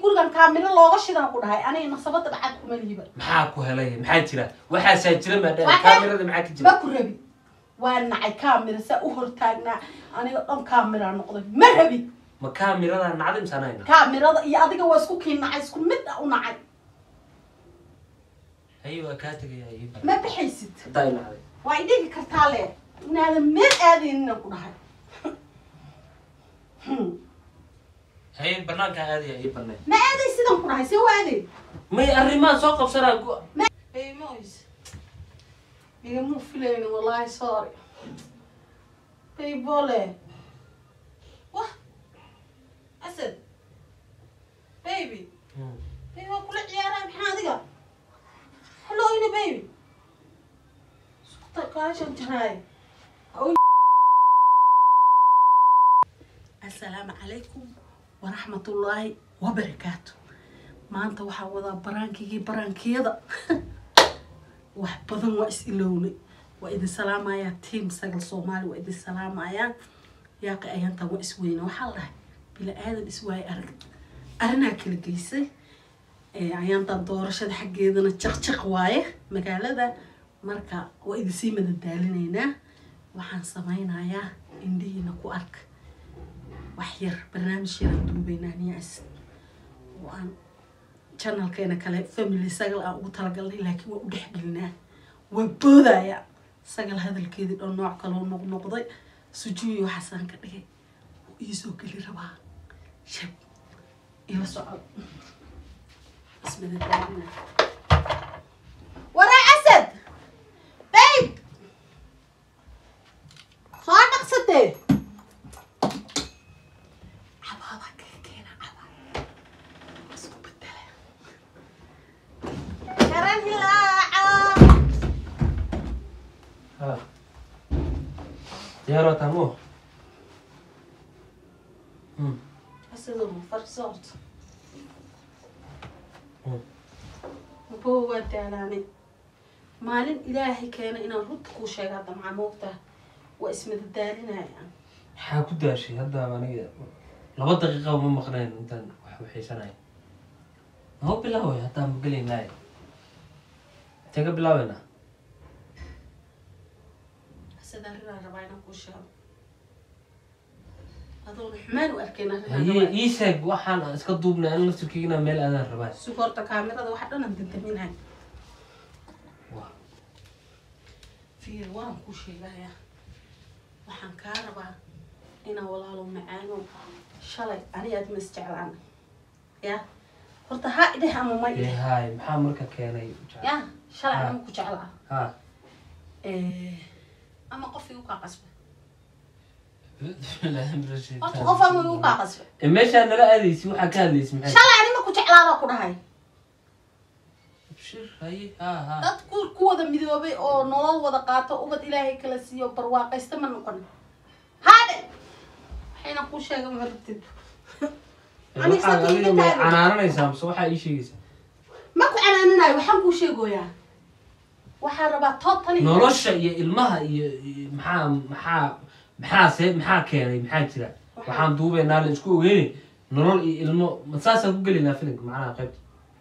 gurigan kaamilo looga shidan ku dhahay aniga nasabada dhacad kuma liiba maxaa ku helay maxaa jira waxaasaa jira maadha Waxaa- kaamirada maxaa ka ma jira ku rabi waa nacay kaamira saa u hortaagnaa aniga dhan kaamira noqday ma rabi ma kaamirada nacda imsaanayna kaamirada iyo adiga waa isku kii nacay isku mid a u nacay haye waa kaa tegaya ii bar ma bixaysid haddaa i nacday waa idhigi kartaa le inaadan meel aadaynina ku dhahay Hmm. haye banaankaa aadaya ii banay ma aaday sidan ku dhahay see u aaday may arrimaha soo qabsanaa ku Hey, Moise. Igama filaynin wallahi sorry. Baybole. Wah. Asad. Baby. Hmm. Baby waa kula ciyaaraa maxaa adiga? Hello ina baby. Sukta kaashan jiraay. Assalaamu calaykum waraxmatullaahi wabarakaatu. maanta waxaa wadaa baraankigii baraankiyada wax badan waa is ilownay waa idin salaamayaa tiam sagal soomaali waa idin salaamayaa yaaqi ayaantan waa is weyna waxaa la dhahay bila aadan is waaye arag arrinaa kala geysay Eh, ayaantan doorashada xaggeedana jaqjaq waaye magaalada marka waa idinsii madadaalinaynaa waxaan sameynayaa indhihiina ku ark wax yar barnaamij yaraan duubaynaa niyaas oo aan channelkeena kale family sagal aan ugu talagalnay laakiin waa u dhexgelinaa waa boodaya sagal hadalkeedii dhan nooc kaloo noqnoqday sujuuyo waxaasaan ka dhigay wuu iisoo geli rabaa shab ila socod ismadadaadina waraa asad bayb soo dhaqsatee cabaada kaga keena cabaa isku bedela karan hilaaca ha diyaaroo tamo Hmm. asadoo farso horta Hmm. maboo waa daalaanay maalin ilaahay keena inaan runta kuu sheegaa damca moogtaa waa ismadadaalinayaan maxaa ku daashay hadda aniga laba daqiiqa ma maqnayn intaan wax waxaysanaya noo bilaaway haddaa ma gelaynaaye intee ka bilaabeynaa asad arrinaan rabaa inaan kuu sheego adoona xumaan u arkayn arrinaan haye rabaa ii sheeg waxaan aan iska duubnay an laftirkeygina meel aadaan rabaa sug horta kaamirada waxa dhanan dandaminahay Waa. fiir waan kuu sheegayaa waxaan kaa rabaa inaan walaalo macaano shalay ani aad ma isjeclaan ya horta ha idheh ama ma Ee, idheh haay maxaa marka keenay ya shalay Ha. ama ku jeclaa ha ama qof igu kaa qasba horta qof ama igu kaa qasba Ee, meeshaa nala aadaysi waxaa ka hadlaysi maxay shalay ani ma ku jeclaada ku dhahay Abshir, haye ha ha dad ku ku wada midoobay oo nolol wada qaato ubad ilaahay kala siiyo barwaaqaysta ma noqon haadhe waxayna kuu sheega ma rabtid Ee, aniga waxaad sabti adiga inta ma taagan. canaananaysaa mise waxaa ii sheegaysaa ma ku canaaninayo waxaan kuu sheegoyaa waxaa rabaa totally nolosha iyo ilmaha iyo iyo maxaa maxaa maxaa see maxaa keenay maxaa jira waxaan duubaynaa la isku ogeynay nolol iyo ilmo ma saasaan ku gelaynaa filimka macnaha qaybta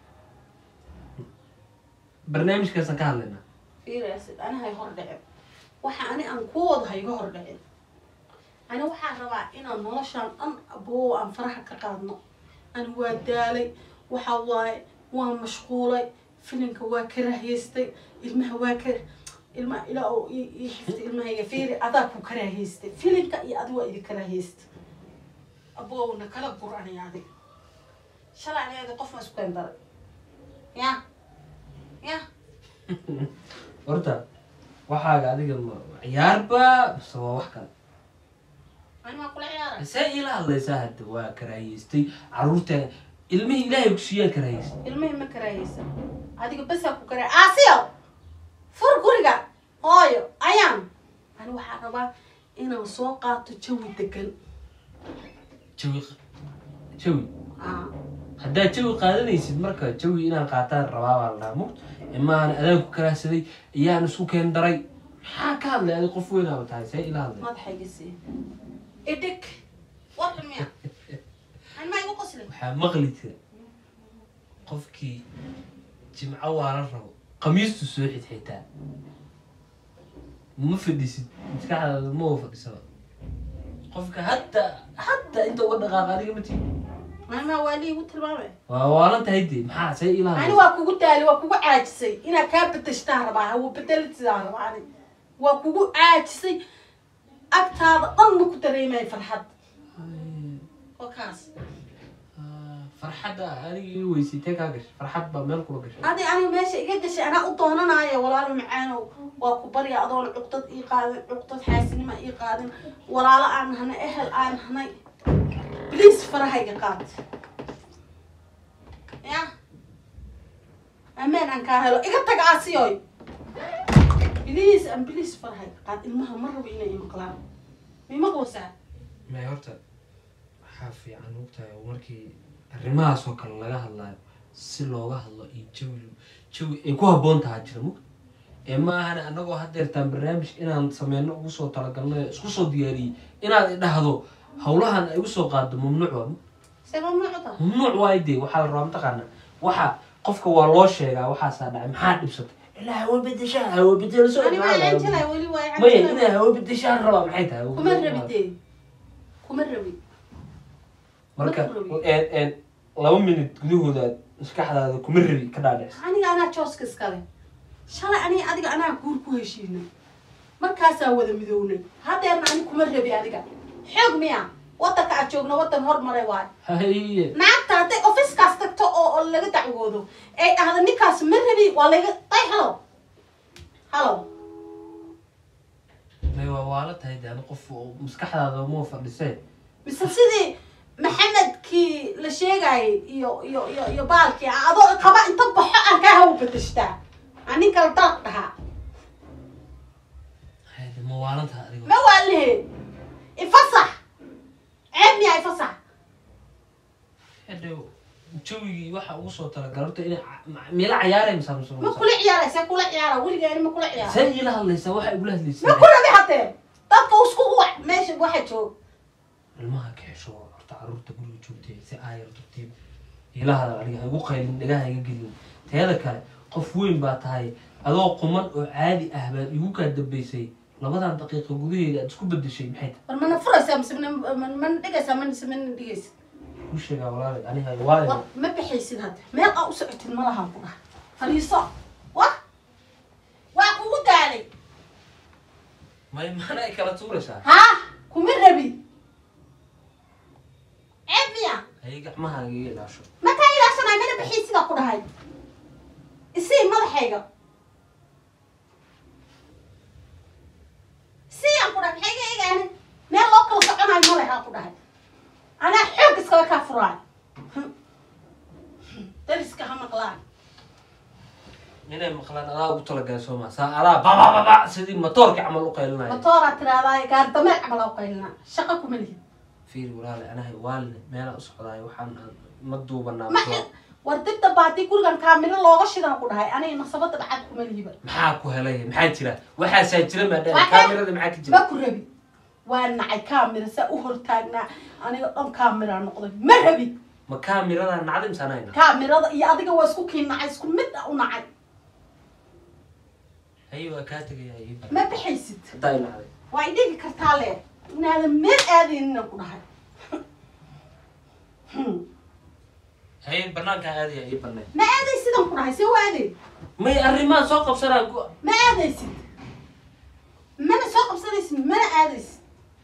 barnaamijkaasaan ka hadlaynaa fiiraysid ani hay hor dhicin waxa ani aan kuu wado ha iga hor dhicin ani waxaa rabaa inaan noloshaan dhan aboo aan faraha ka qaadno ani waa daalay waxa waaye waa mashquulay filimka waa ka rahyaystay ilmaha waa ka ilmaha ilaa oo ii ii xiftay ilmahayga fiiri adaa ku karaahaystay filimka iyo adi waa idin karaahaystay aboowna kala gur ani adig shalay ani adi qof ma isku keen daray ya ya horta waxaaga adiga ma ciyaarba mise waa wax kale ani maa kula ciyaara see iila hadlaysaa hadda waa karaahiyeystay caruurta ilmihii ilaahay kusiiyaa karaahiyeystay ilmihii ma karaahaysa adiga basaa ku karaa aasiyo fur guriga hooyo ayaan ani waxaa rabaa inaan soo qaato jawi degan jawi jawi Aa, haddaad jawi qaadanaysid marka jawi inaan qaataan rabaa baa la dhahaa mugt imaan adaanku karaahsaday iyaan isku keen daray maxaa ka hadlay adi qof weynaaba tahay see ila hadlay madaxayga sii idhig warxun miya ani maa igu qosli waxaa maqli jira qofkii jimco waala rabo qamiistu soo xidxitaa ma fadhisid maskaxdaada ma wa fadhisaba qofka hadda hadda inta uga dhaqaaqa adiga ma tii maama waa lii igu tilmaamay waa waalan tahay dee maxaa say ani ilaa waa kugu daali waa kugu caajisay inaad kaa bedeshtaan rabaa hawa bedelidaan rabaa ani waa kugu caajisay agtaada dhan ma ku dareemay farxad oo kaas farxadda aniga ii weysitee kaa gashay farxad baa meel kula gashay adi aniga meesha iga gashay anaa u doonanaaya walaalo macaanow waa ku barya adoon cuqdad ii qaadin cuqdad xaasinima ii qaadin walaalo aan nahnay ehel aan nahnay bliis farahayga qaad ya ameen aan kaa helo iga tag aasiyoy bliis aan bliis farahayga qaad ilmaha ma rabo inay imaqlaan mimaqlosaa may horta waxaa fiican ogtahay oo markii arrimahaas oo kale laga hadlayo si looga hadlo iyo jawi jawi ay ku habboon tahaa jira mug ee ma ahan annagoo haddeertaan barnaamij inaan sameyno ugu soo talagalnay isku soo diyaariyey inaad idhahdo howlahan ay usoo qaado mamnuuc waa see mamnuuc tahay mamnuuc waay dee waxaa la rabaa mataqaana waxa qofka waa loo sheegaa waxaasaa dhacay maxaa dhibsatay ilaa hawa bedeshaa hawa bedelso ani waa canjalay weli waa maya canjalay inaa hawa bedeshaan rabaa maxay tahay kuma rabidee kuma rabi marka Ma rabi. een een laba minut gudahooda maskaxdaada kuma rabi ka dhaadhics aniga anaa jooska iskale shalay aniga adiga anaa guur ku heshiinay markaasaa wada midownay haddeerna ani kuma rabi adiga xoog miya wadanka aad joogno wadan hormaray waayo haye naagta hadday ofiskaas tagto oo oo laga dacwoodo ay dhahdo ninkaas ma rabi waa layga day halo halo may waa waala tahay de ani qof oo maskaxdaada uma fadhisee mise sidii maxamedkii la sheegayay iyo iyo iyo iyo baalkii ah, adoo qaba inta baxo aan kaa hawa bedeshtaa aan nin kale dalaq dhahaa haye de ma waalan tahay adigo ma waa lehe ifasax ceeb miyaa ifasax hadhow jawigii waxa ugu soo talagal horta inay ca- ma- meela cayaaray mise mise ma kula ciyaara see kula ciyaara weligeeni ma kula ciyaara see iila hadlaysaa waxa igula ma hadlaysaa ku rabi haddee dadka isku uwac meesha waxa joog ilmaha ka xesho horta caruurta guriga joogtay si aayar tartiib iila hadal aniga ha igu qaylin dhagaha iga gelin teeda kale qof weyn baa tahay adoo quman oo caadi ah baad igu kaa dambaysay labadan daqiiqa gudaheeda aad isku bedeshay maxay tahay war mana furaysaa mise mana mana- mana dhigaysaa manise mana dhigaysid kuu sheegaa walaalay aniga waayo war ma baxaysid hadda meel aa u socotid malahan ku dhaha fadhiiso wa waa kugu daalay may maana ay kala tuuraysaa haa kuma rabi ceeb miya hay gacmahaaga iga ilaasho makaa ilaashanay mana baxaysidaa ku dhahay isii madaxayga isii aan ku dhahay maxay iga egaani meel loo kala soconayo ma lehaa ku dhahay anaa xoog iskala kaa furaay dariska ha maqlaan inay maqlaan adaa ugu talagalay soo maa saa adaa babababa sidii matoorka camal u qaylinaya matooraa tiraahdaa gaardameel camal u qaylina shaqo kuma lihid fiiri walaalay anahay waaline meelaa u socdaayo waxaan aan ma duubanaa ma war dibda baadii gurigan kaamilo looga shidan ku dhahay aniga nasabada dhacad kuma lihiba maxaa ku helay maxaa jira waxaasaa jira maadhaa Waxaa- kaamirada maxaa ka ma jira ku rabi waa nacay kaamira saa u hortaagnaa aniga dhan kaamira noqday ma rabi ma kaamirada nacda imsaanayna kaamirada iyo adiga waa isku kii nacay isku mid ah u nacay haye waa kaa tegaya ii bar ma baxaysid haddaa inacday waa idhigi kartaa le inaadan meel aadaynina ku dhahay Hmm. haye banaankaa aadaya ii banay ma aaday sidan ku dhahay see u aaday may arrimaha soo qabsanaa gu- ma aadaysid mana soo qabsanaysid mana aadaysid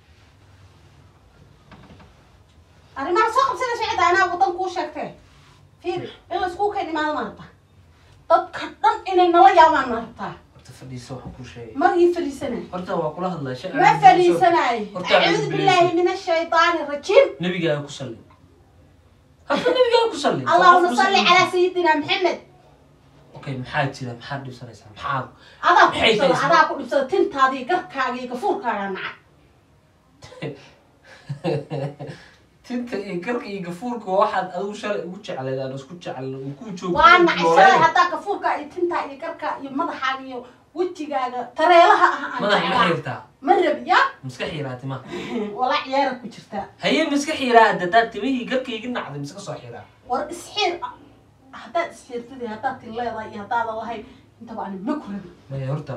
arrimaha soo qabsanaysa cidda anaa wadan kuu sheegtee fiiri in laysku keen imaado ma rabtaa dadka dhan inay nala yaabaan ma rabtaa horta fadhiisa waxaan kuu sheegay ma ii fadhiisanay horta waa kula hadlaa shay ma fadhiisanay Horta aan acuudu fadhiisan. billaahi min ashaytaani rajiim nabigaaga ku salli horta nabigaaga ku salli allahuma salli calaa sayidina maxamed okay maxaa jira maxaad dhibsanaysaa maxaa adaa ku Maxay dhibsada tahay adaa ku dhibsada tintaadii garkaaga iyo gafuurkaaga naca tinta iyo garka iyo gafuurka waa waxaad adigu shalay ugu jecleed aan isku jecel uu ku joogo waa nacay shalay haddaa gafuurka iyo tintaa iyo garka iyo madaxaaga iyo wejigaaga tareelaha ah aan madax ma jeclaa xiirtaa ma rabi ya miska xiiraa timaha walaa ciyaara ku jirtaa haye miska xiiraa dadaad timihii garkayga nacday miska soo xiiraa war isxiir haddaad isxiirtadii haddaad tin leedahay iyo haddaadan lahayn intaba ani ma ku rabin maya horta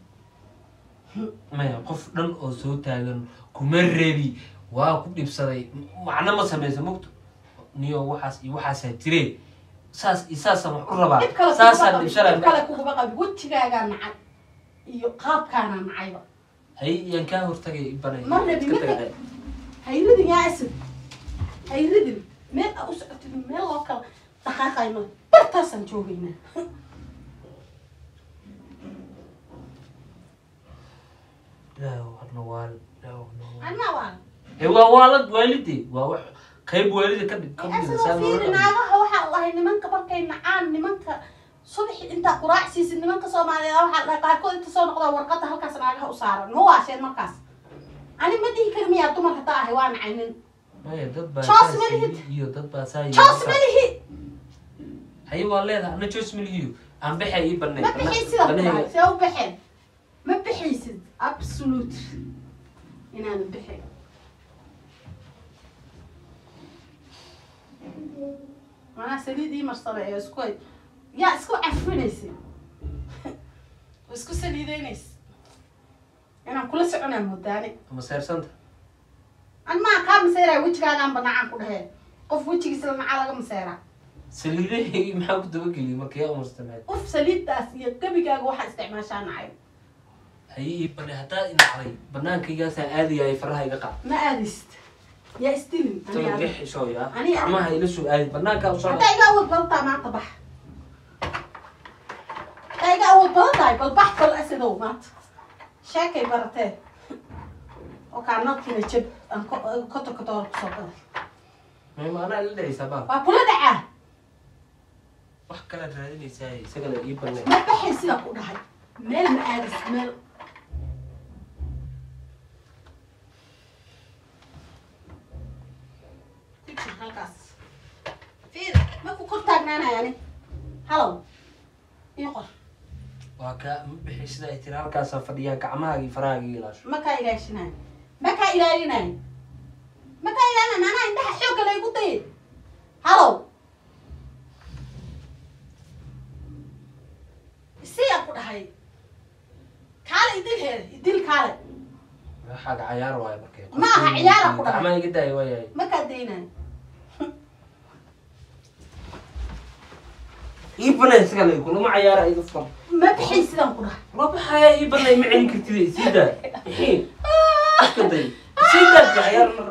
maya qof dhan oo soo taagan kuma rebi waa ku dhibsaday macno ma sameysa mogto niyo waxaas iyo waxaasaa jire saas iyo saasaan wax u rabaa dhib kale saasaan kuguma qabi dhib kale dhibshanaa kuguma qabi wejigaagaa nacay iyo qaabkaana nacayba hay yaan kaa hortagay banay Ma rabi, iska ma tagay. hayridin yaa asad hayridin meel aa u socotid meel loo kala dhaqaaqayno bartaasaan joogaynaa Ilaahu hadna waal ilaahu hadna waal anaa waa ee waa waalad waalidii waa wax qayb waalida ka dhig ka dhigaysa asadoo saa loola fiiri dhaqmo. naagaha waxaa lahay nimanka markay nacaan nimanka subaxi intaa quraac siisid nimanka soomaaliyeed waxaa dhahay qaarkood inta soo noqdaa warqada halkaas naagaha u saaran ma waasheen markaas ani ma dhihi kari miyaa dumar hataa ahay waa nacay nin maya dad baa Joos saas ma yidhi lihid. iyo dad baa saa yidhi. joos ma lihi haye waa leedahay ana joos milihiyo aan bexa ii banay ma bixin sida ku dhahay see u baxeen ma bixaysid absolute inaanan bixin manaa saliid ii marsada ee isku hay yaa isku cafinaysa oo isku saliideynaysa inaan kula soconaa moodaane ama seersanta an maa kaa maseeraa wejigaagaan banacaan ku dhahee qof wejigiisa la nacaa laga maseeraa saliidahaygi maxaa ku dabageliyay marka yaa umarsamay uf saliiddaas iyo gebigaaga waxaa isticmaashaa nacay haye ii banay haddaa inacday banaankaygaasaa aadayay faraha iga qaad ma aadist yaa isdilin ani taga adiga. xishooya Ani- gacmaha ila soo aadi banaankaa u socda haddaa iga awood badan tahay maanta bax haddaa iga awood badan tahay bal bax bal asidow maanta sheekay baratee oo kaanadkiina jab aan ko- koto kotoor kusoo gaday mayma anaa ila dhacaysaa baa waa kula dhacaa wax kala raadinaysaa isagana ii banay ma baxay sidaa ku dhahay meel ma aadis meel Picture halkaas fiir ma ku kor taagnaanaya ani halow ii qor waa kaa ma bixi sida ay tiri halkaasaa fadhiyaa gacmahaaga iyo farahaaga ii ilaasho ma kaa ilaashinayo ma kaa ilaalinayo ma kaa ilaalinayo maanaha indhaha xoogga laygu dayay halow siyaa ku dhahay kaale idil heeda idil kaale waxaaga cayaar waayo markay Ma aha, ciyaara ku dhahay. gacmaha iga daaya waayahay ma kaa daynayo ii banay isagana kulama cayaara iga furan ma bixin sidaan ku dhahay rabaxaya ii banay ma celin kartid sii daa bixii iska day sii daa bi cayaar mar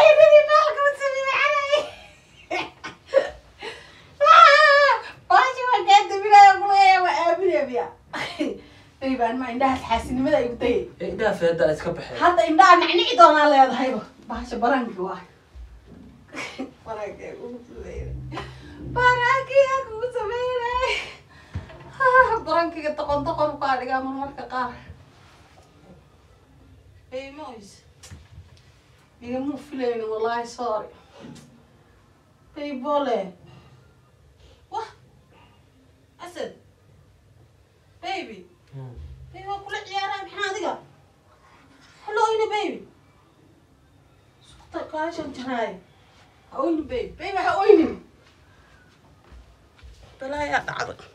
indhaha xaasinimada igu dayay ee idhaa feeda iska baxee hadda indhaha nicnici doonaa leedahayba bahasha baranki waa baranki kugu sameynay barankiyaa kugu sameynay barankiga doqon doqon kaa dhigaa marmarka qaar Baymos. Igama filaynin wallahi sorry. Baybole. Wah. Asad. Baby. Hmm. Baby waa kula ciyaaraa maxaa adiga? Hello oyna baby. Sukta kaashan jaraay. Ha oyni baby. Baby ha oyni. Balaayaa dhacday.